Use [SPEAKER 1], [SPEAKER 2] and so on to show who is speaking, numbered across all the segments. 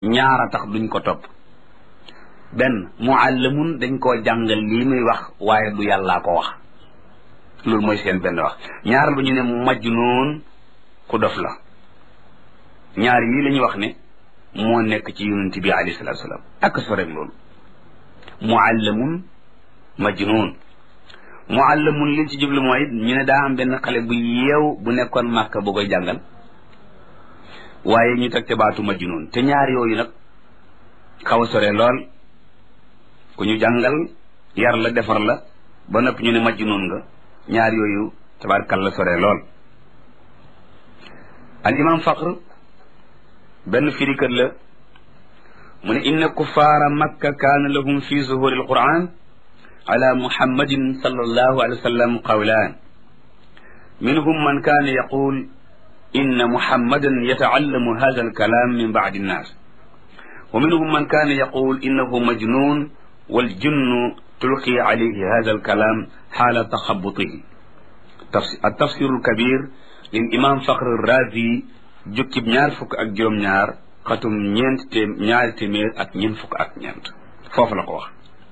[SPEAKER 1] ñaara tax duñ ko topp benn muallamun dañ koo jàngal lii muy wax waaye du yàllaa ko wax loolu mooy seen benn wax ñaaral ba ñu ne majnuun ku dof la ñaar yii la ñuy wax ne moo nekk ci yonent bi alayhi salaatu salaam ak so rek loolu muallamun majnuun muallamun liñ ci jublu mooy ñu ne daa am benn xale bu yeew bu nekkoon màkka bu koy jàngal waaye ñu teg te baatu majnuun te ñaar yooyu nag xaw a sore lool ku ñu jàngal yar la defar la ba noppi ñu ne majnuun nga ñaar yooyu tabaarkalla sore lool al imam faqr benn firikat la mu ne inna kuffaara makka kaana lahum fi zuhuri alquran ala muhammadin sallallahu alayhi wa sallam qawlaan minhum man kaana yaqul inna muhammadan yataallamu hada alkalam min bacdi annas wa minhum man kaana yaqul innahu majnun waljunnu tulqi alayhi hada alkalam xaala taxabutihi التفسير الكبير للإمام فخر الرازي jukkib ñaar fukk ak juróom-ñaar xatum ñeent té ñaari téeméer ak ñeent fukk ak ñeent foofu la ko wax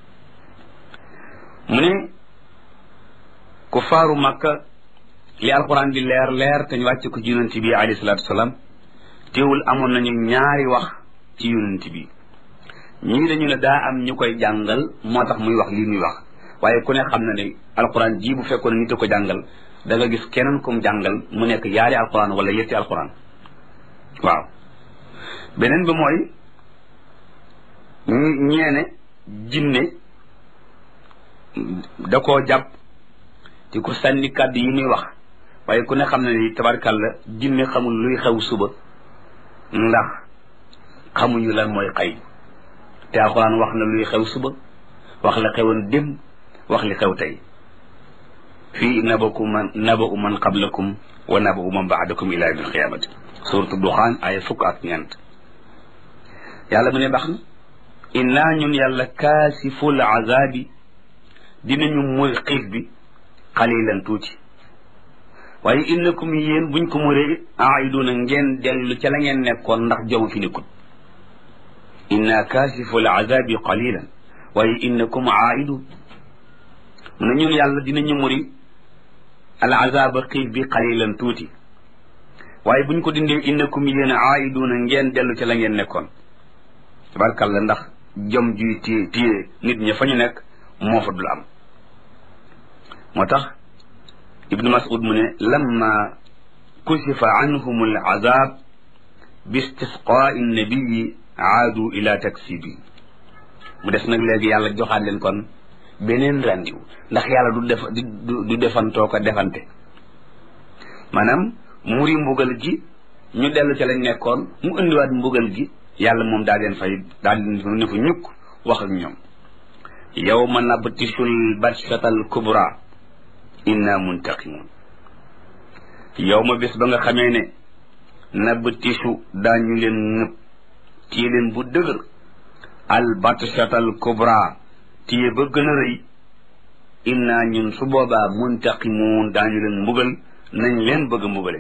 [SPEAKER 1] mu ne ku faaru makka li alquran di leer leer te ñu wàcce ko ci yonent bi alayhi salaatu wasalaam teewul amoon nañu ñaari wax ci yonent bi ñii dañu ne daa am ñu koy jàngal moo tax muy wax lii muy wax waaye ku ne xam na ne alquran ji bu fekkoon nit a ko jàngal da nga gis keneen kum jàngal mu nekk yaari alquran wala yetti alquran waaw beneen bi mooy ñeene jinne da koo jàpp di ko sànni kàddu yi muy wax waaye ku ne xam ne ni tabarkàlla jinne xamul luy xew suba ndax xamuñu lan mooy xay te alxuraan wax na luy xew suba wax la xewoon démb wax li xew tey fii nabaku man nabau man qablakum wa nabau man baadakum ila yawmi alqiyamati suratu duxaan ay fukk ak ñeent yàlla mu ne baax na innaa ñun yàlla kaasiful azabi dinañu muy xiif bi xalilan tuuti waaye innakum yéen buñ ko muree it aiduna ngeen dellu ca la ngeen nekkoon ndax jomu fi nekkut inna kaasiful azabi qalilan waaye innakum aidun mu ne ñun yàlla dinañu muri al azaba xiif bi xalilan tuuti waaye buñ ko dindee innakum yéen aiduna ngeen dellu ca la ngeen nekkoon tabarkàlla ndax jom juy téye téye nit ña fa ñu nekk moo fa dul am moo tax ibnu mas'ud mu ne lamma kusifa anhum al azab bi istisqaai nabiyi aadu ila taksibi mu des nag léegi yàlla joxaat leen kon beneen rendiw ndax yàlla du def du defantoo ko defante maanaam muri mbugal gi ñu dellu ca lañ nekkoon mu indiwaat mbugal gi yàlla moom daa leen fay daa leen ne fa ñukk wax ak ñoom yawma nabtishul batshatal kubra inna muntaqimun yawma bés ba nga xamee ne nabtishu daañu leen ñëpp téye leen bu dëgër al batshatal kubra téye ba gën a rëy inna ñun su boobaa muntaqimun daañu leen mbugal nañ leen bëgg a mbugale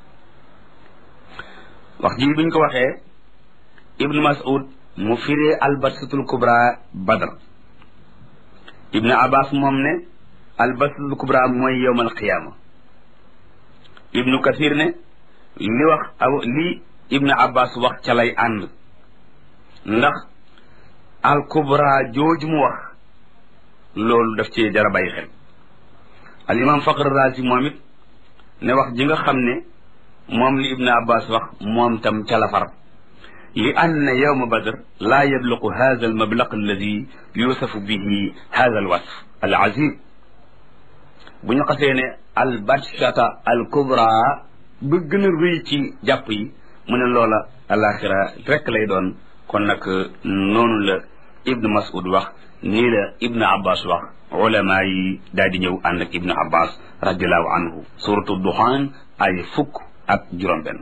[SPEAKER 1] wax ji biñ ko waxee ibnu mas'ud mu firee albatsatul kubra badr ibnu abbas moom ne albatsatul kubra mooy yowmal qiyaama ibnu kathir ne li wax aw li ibnu abbas wax ca lay ànd ndax al kubra jooju mu wax loolu daf cee jara bàyyi xel al imam faqr razi moom it ne wax ji nga xam ne moom li ibnu abbas wax moom tam ca la far li anna yawma badr laa yabluqu hada almablaq alladi yusafu bihi hada alwasf alazim bu ñu xasee ne albatshata alkubra ba gën a rëy ci jàpp yi mu ne loola alaxira rek lay doon kon nag noonu la ibnu mas'ud wax nii la ibnu abbas wax ulama yi daal di ñëw ànd ak ibnu abbas radiallahu anhu suratu duxaan ay fukk ak juróom-benn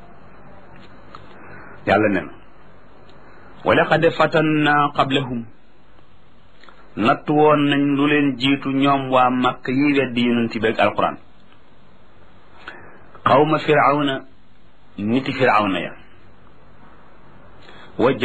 [SPEAKER 1] yàlla nen wa laqad fatanna qablahum natt woon nañ lu leen jiitu ñoom waa makk yi weddi yonent bi ak alquran xawma firawna niti firawna ya